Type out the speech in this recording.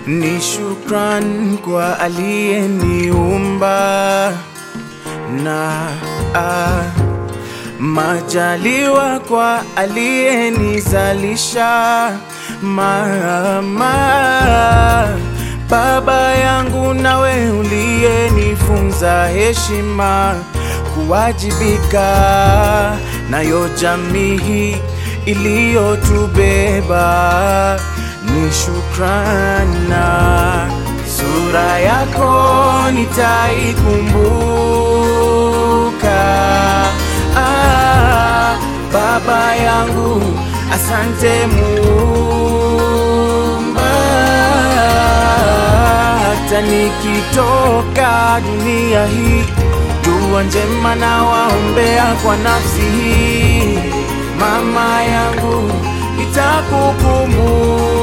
Ni shukran kwa aliyeniumba na ah, majaliwa kwa aliyenizalisha mama, baba yangu nawe uliyenifunza heshima, kuwajibika nayo jamii iliyotubeba ni shukrana. Sura yako nitaikumbuka. Ah, baba yangu, asante Muumba, hata nikitoka dunia hii, dua njema na waombea kwa nafsi hii, mama yangu, nitakukumbuka